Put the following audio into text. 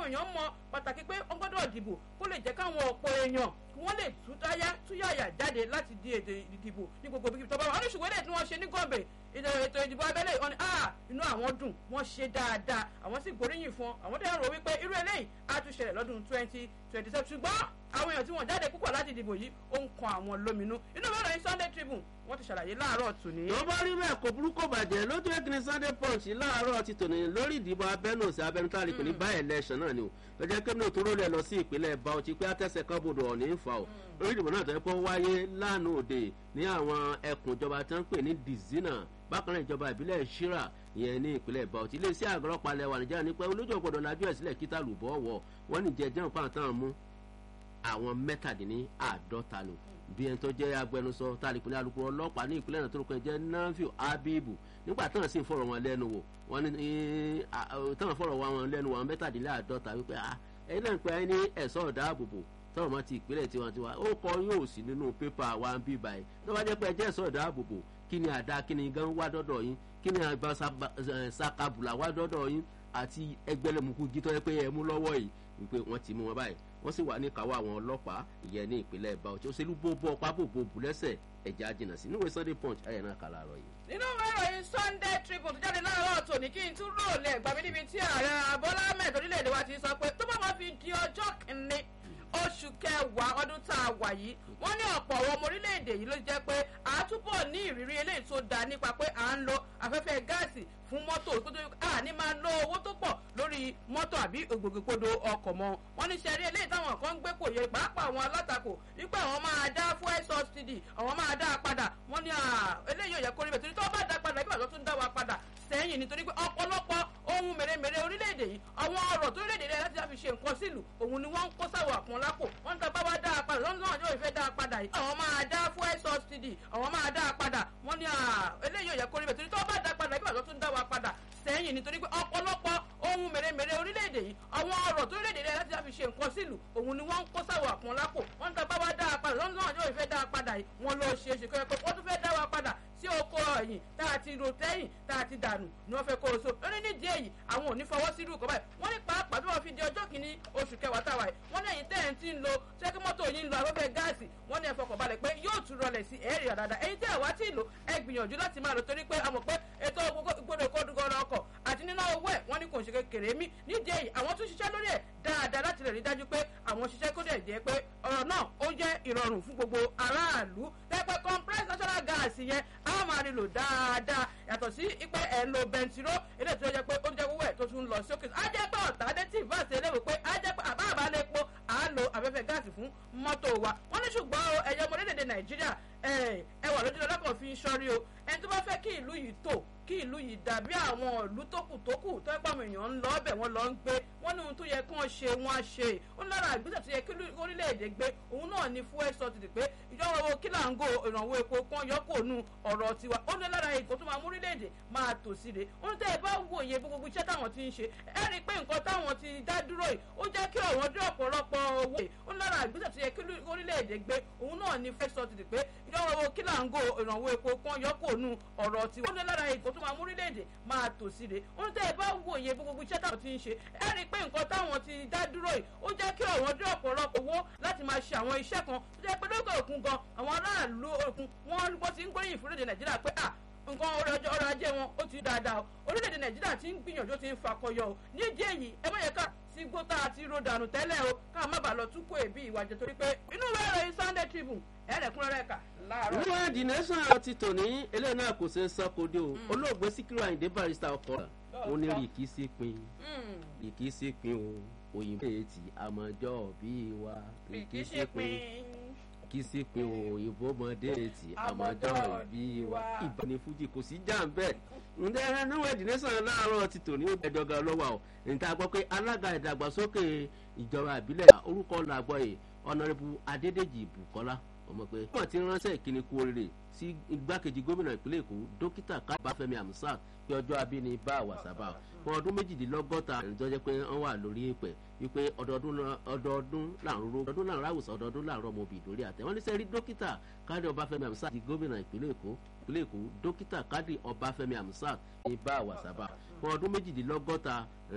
káwọn èèyàn mọ pàtàkì pé wọ́n gbọ́dọ̀ dìbò kó lè jẹ́ káwọn ọ̀pọ̀ èèyàn kí wọ́n lè tútáyá túyàyà jáde láti di èdè ìdìbò ní gbogbo ibi tó bá wà wọ́n ní ṣùgbọ́n èdè tí wọ́n ṣe ní gọ́ọ̀bẹ̀ ètò ìdìbò abẹ́lé wọn ni ah inú àwọn dùn wọ́n ṣe dáadáa àwọn sì gbóríyìn fún àwọn tẹ́lẹ̀ rò wípé irú eléyìí á tún ṣẹlẹ̀ lọ́dún twenty twenty seven ṣùgbọ́n àwọn èèyàn tí wọ́n jáde púpọ̀ láti dìbò yìí ó ń kan àwọn lóminú inú mẹ́rin ní Sunday Tribune wọ́n ti ṣàlàyé láàárọ̀ tòní. tó bá rí bẹ́ẹ̀ kò burúkú bàjẹ́ lójú ẹ̀kìnrin Sunday Punch láàárọ̀ ti tòní lórí ìdìbò abẹ́nú sí abẹ́nú tá a lè pè ní báyìí election náà ni o lọ́jọ́ kí ní tó rólẹ̀ lọ sí ìpínlẹ̀ Bauchi pé àtẹ̀sẹ̀ kan bodò ọ̀ní ń fa o lórí ìdìbò náà tó yẹ kó wáyé lánàá òde ní àwọn ẹkùn ìjọba tó ń pè ní Dizina bákan náà ìjọba ìbílẹ̀ Shira ìyẹn ní ìpínlẹ̀ Bauchi iléeṣẹ́ àgọ́rọ́pàá lẹ́wà Nàìjíríà ní pé olójú ọ̀gbọ̀dọ̀ lajú ẹ̀ sílẹ̀ kíta lùbọ́ wọ̀ wọ́n ní jẹjẹrẹ pàǹtàn mú àwọn mẹ́tàdínláàdọ́ta lò bí ẹni tó jẹ́ agbẹnusọ tá a lè pè ní alukoro ọlọ́pàá ní ìpínlẹ̀ náà tó rúkọ jẹ́ Nafiu Abibu nígbà táwọn sì ń fọ̀rọ̀ wọn lẹ́nu wò wọ́n ní táwọn fọ̀rọ̀ wọn lẹ́nu wò àwọn mẹ́tàdínláàdọ́ta wípé ẹ̀yin náà ń pẹ́ ẹni ẹ̀sọ́ ọ̀dáàbòbò tọ́wọ́ mọ́ ti ìpínlẹ̀ tiwantiwa ó kọ yóò sí nínú pépà wa ń bí báyìí tó bá jẹ́ pé ẹjẹ́ ẹ̀sọ́ ọ̀dáàbòbò kí ni àdá kí ni gan wá dọ́dọ̀ yín kí ni àgbà sakabula wá dọ́dọ̀ yín àti ẹgbẹ́lẹ́mukú gítọ́ ẹ pé ẹ mú lọ́wọ́ yìí wípé wọ́n ti mú wọn báyìí wọ́n sì wà ní káwọ́ àwọn ọlọ́pàá ìyẹn ní ìpínlẹ̀ Bauchi òṣèlú bóbó ọpá bòbó bùlẹ́sẹ̀ ẹ̀já jìnnà sí níwèé Sunday Punch ayẹ̀ náà kà láàárọ̀ yìí. nínú ìròyìn Sunday Tribune tó jáde láàárọ̀ tòní kí n tún ròlẹ̀ gbàmí níbi tí ààrẹ Bọ́lá Ahmed orílẹ̀-èdè wa ti sọ pé tó bá wọn fi di ọjọ́ kìíní oṣù kẹwàá ọdún tá a wà yìí wọ́n ní ọ̀pọ̀ àwọn ọmọ orílẹ̀-èdè yìí ló jẹ́ pé àtúbọ̀ ní ìrírí eléyìí tó dáa nípa pé à ń lo afẹ́fẹ́ gáàsì fún mọ́tò à ní máa lo owó tó pọ̀ lórí mọ́tò àbí ògbògbòkodo ọkọ̀ mọ́ wọ́n ní sẹ́rí eléyìí táwọn kan ń gbé kò yẹ pàápàá àwọn alátakò wípé àwọn máa dá fuel subsidy àwọn máa dá a padà wọ́n ní eléyìí ò yẹ kó rí bẹ̀ torí tó bá dá padà kí wàá tó tún dá wa padà sẹ́yìn nítorí pé ọ̀pọ̀lọpọ̀ ohun mèremère orílẹ̀-èdè yìí àwọn ọ̀rọ̀ tó orílẹ̀-èdè rẹ̀ láti fi ṣe nǹkan sílùú òun ni wọ́n ń kó sáwọ̀ àpọ̀n lápò wọ́n ń ta bá wá dá a padà lọ́nà náà yóò fẹ́ dá a padà yìí. àwọn máa dá fuel subsidy àwọn máa dá a padà wọ́n ní eléyìí ò yẹ kó rí bẹ̀ torí tó bá dá a padà kí wàá tó tún dá wa padà sẹ́yìn nítorí pé ọ̀pọ̀lọpọ̀ ohun mèremère orílẹ̀-èdè yìí àwọn ọ̀rọ̀ tó orílẹ̀-èdè rẹ̀ láti fi ṣe nǹkan sílùú òun ni wọ́n ń kó sáwọ̀ àpọ̀n lápò wọ́n ń ta bá wá dá a padà lọ́nà náà yóò fẹ́ dá a padà yìí wọ́n lọ ṣe é ṣe kọ́ ẹ pé wọ́n tún fẹ́ dá wa padà sí oko ẹ̀yìn tá a ti ro tẹ́yìn tá a ti dànù ni wọ́n fẹ́ kó o so lórí nídìí èyí àwọn ò ní fọwọ́ sí irú ìkọ́ báyìí wọ́n ní pàápàá bí wọ́n fi di ọjọ́ kìíní oṣù kẹwàá táwa yìí wọ́n ní ẹ̀yin tẹ́yìn tí ń lo ṣẹ́kí mọ́tò yìí ń lo afẹ́fẹ́ gáàsì wọ́n ní ẹ fọkàn balẹ̀ pé yóò tún rọlẹ̀ sí ẹ̀rì àdáadáa ẹ̀yin tẹ́ ẹ̀ wá tí ì lò ẹ gbìyànjú láti máa lò torí pé a mọ̀ pé ètò gbọdọ̀ kọ́dúgọ́rọ̀ ọkọ̀ àti nínú owó ẹ̀ wọ́n ní kò ń ṣe kékeré mí nídìí èyí àwọn tún ṣiṣẹ́ lórí ẹ̀ dáadáa láti lè rí dájú pé àwọn ṣiṣẹ́ kó dẹ̀ jẹ́ pé ọ̀rọ̀ náà ó jẹ́ ìrọ̀rùn fún gbogbo aráàlú tẹ́pẹ́ compressed natural gas yẹn á máa rí lò dáadáa yàtọ̀ sí pé ẹ̀ ń lo bẹntiró eléyìí tó jẹ́ pé ó jẹ́ owó ẹ̀ tó tún lọ sókè á jẹ́ pé ọ̀tá dé tí ìfàsí eléwò pé á jẹ́ pé àbá àbálẹ̀ epo à ń lo afẹ́fẹ́ gáàsì fún mọ́tò wa wọ́n ní ṣùgbọ́n ẹ̀yẹ ọmọ orílẹ̀-èdè nàìjíríà ẹ wà lójú lọ́kàn fi ń ṣọ́rí o ẹni tó bá fẹ́ kí ìlú yìí tò kí ìlú yìí dàbí àwọn ìlú tókù tókù tó ẹ pàmò èèyàn ń lọ ọbẹ̀ wọn lọ ń gbé wọn ní ohun tó yẹ kí wọ́n ṣe wọ́n á ṣe ó ní lára ìgbésẹ̀ tó yẹ kí orílẹ̀-èdè gbé òun náà ní fuel subsidy pé ìjọba owó kí là ń go ìrànwọ́ epo kan yọkò nù ọ̀rọ̀ tiwa ó ní lára èkó tó máa mú orílẹ̀-èdè máa tò sí re ó ní tẹ́ ẹ bá wò iye gbogbo iṣẹ́ táwọn ti ń ṣe ẹ rí i pé nǹkan táwọn ti dá dúró yìí ó jẹ́ kí ọ̀wọ́n dé ọ̀pọ̀lọpọ̀ owó ó ní lára ìgbésẹ̀ tó yẹ kí orílẹ̀-èdè gbé òun náà ní fuel subsidy pé ìjọba owó kí là ń go ìrànwọ́ epo kan yọkò nù ọ̀rọ̀ tiwa ó ní lára èkó tó máa mú orílẹ̀-èdè máa tò sí re ó ní tẹ́ ẹ bá wò iye gbogbo iṣẹ́ táwọn ti ń ṣe ẹ rí i pé nǹkan táwọn ti dá dúró yìí ó jẹ́ kí ọ̀wọ́n dé ọ̀pọ̀lọpọ̀ owó láti máa ṣe àwọn iṣẹ́ kan tó jẹ́ pé lókè òkun gan àwọn aráàlú òkun wọ́n wọ́n ti ń gbóríyìn fún orílẹ̀ nàìjíríà pé à nǹkan ọrọ̀ ajé wọn ó ti dáadáa o orílẹ̀-èdè nàìjíríà ti ń gbìyànjú ti ń fakọyọ o ní ìdí èyí ẹ má yẹ ká sí gbótà àti ròdànù tẹ́lẹ̀ o ká má bàa lọ tún kó èbí ìwà jẹ torí pé inú ìwé ìròyìn Sunday Tribune ẹ̀ẹ́dẹ̀kúnrẹ́rẹ́ kà láàárọ̀. níwọ̀n the nation ti tò ní eléyìí náà kò ṣe é sọ́kòdé o olóògbé Síkírù Àyìndé Barrister ọkọ̀ ó ní rìkì sí pin rìkì sí pin o òyìnbó ètì àmọ́jọ́ bí wa rìkì sí pin kì í sí pé òyìnbó mọdé ètì àmọ́jọ́ bí wa ìbáni fújì kò sí jà ń bẹ́ẹ̀ ǹdẹ́ níwọ̀n ìdílẹ́sàn láàárọ̀ ti tò ní ẹ̀dọ́gà lọ́wọ́ o níta gbọ́ pé alága ìdàgbàsókè ìjọba ìbílẹ̀ orúkọ làgbọ́ yìí ọ̀nàrẹ́bù Adédèjì Bùkọ́lá ọmọ pé wọ́n ti ránṣẹ́ ìkíni kú oríire sí igbákejì gómìnà ìpínlẹ̀ Èkó dókítà Kábàfẹ́mi Amusa pé ọjọ́ abíní bá àwàsábà fún ọdún méjìdínlọ́gọ́ta ìjọjẹ́ pé wọ́n wà lórí ìpẹ́ wípé ọdọọdún làrún ro ọdọọdún làrún ráwùsàn ọdọọdún làrún ọmọ òbí lórí àtẹ wọ́n ní sẹ́rí dókítà Kádì Ọbáfẹ́mi Amusa di gómìnà ìpínlẹ̀ Èkó ìpínlẹ̀ Èkó dókítà Kádì Ọbáfẹ́mi Amusa ní bá àwàsábà fún ọdún méjìdínlọ́gọ́ta